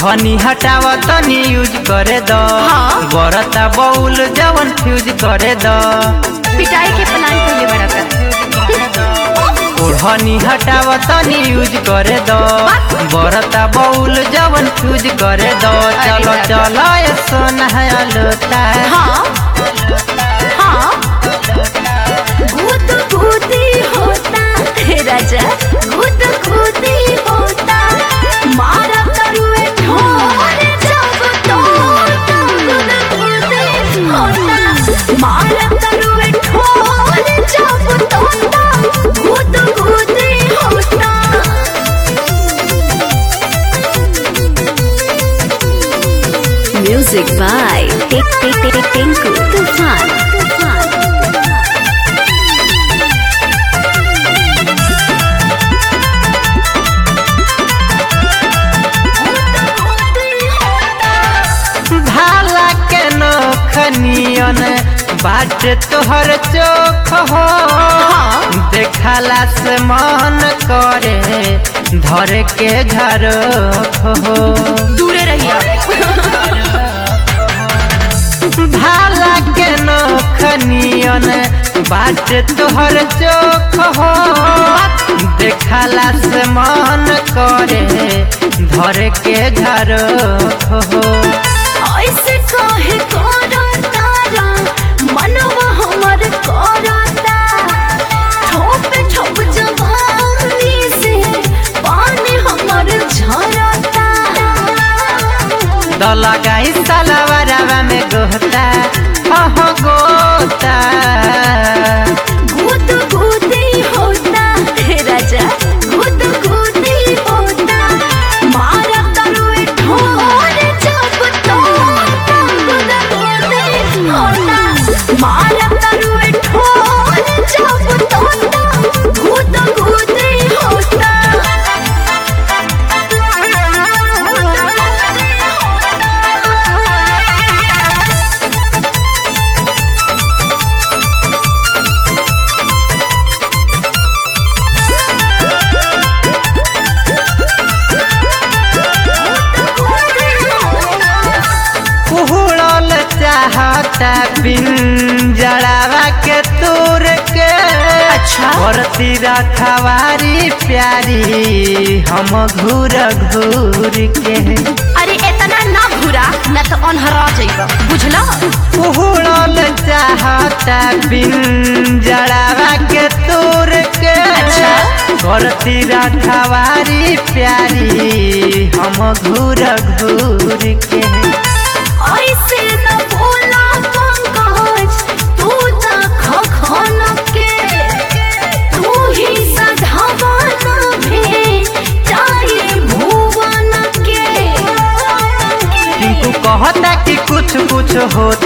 ओढ़नी हटाव तनी यूज करे द हाँ। बरता बउल जवन फ्यूज करे द पिटाई के प्लान कइले बड़ा का ओढ़नी हटाव तनी यूज करे द बरता बउल जवन फ्यूज करे द चलो अरे चलो ये सोना है लोटा हाँ हाँ गुद गुदी होता हे राजा गुद गुदी होता मारा तरुए ठोरे जब तो गुद गुदी होता मारा तरुए ठोरे जब तो गुद गुदी होता Music by Tik Tik Tik Tik Tinku Tufan. Tufan. भाला के नोखनियन बाट तोहर चोख हो देखला से मन करे धर के घर हो दूरे रहिए भाला के नोखनियन बाट तोहर चोख हो देखला से मन करे धर के घर हो ऐसे काहे करतारा मनवा हमर करता ठोप ठोप जवानी से पानी हमर झरता द लगाई सलवारवा में गोता हो गोता गुद गुदी होता हे राजा गुद गुदी होता मारा तरुए ठोरे जब तो गुद गुदी होता मारा तरुए ठोरे जब तो गुद गुदी होता कुहड़ल चाहता पिंजड़ावा के तोर के अच्छा। भरती रखवारी प्यारी हम घूर घूर के अरे इतना ना घुरा न तो अनहरा जाइबा बुझला कुहड़ल चाहता पिंजड़ावा के तोर के अच्छा। भरती रखवारी प्यारी हम घूर घूर के ऐसे न बोला पंकज तू त खखन के तू ही सधावन भे चाहे भुवन के टिंकू कहता कि कुछ कुछ होता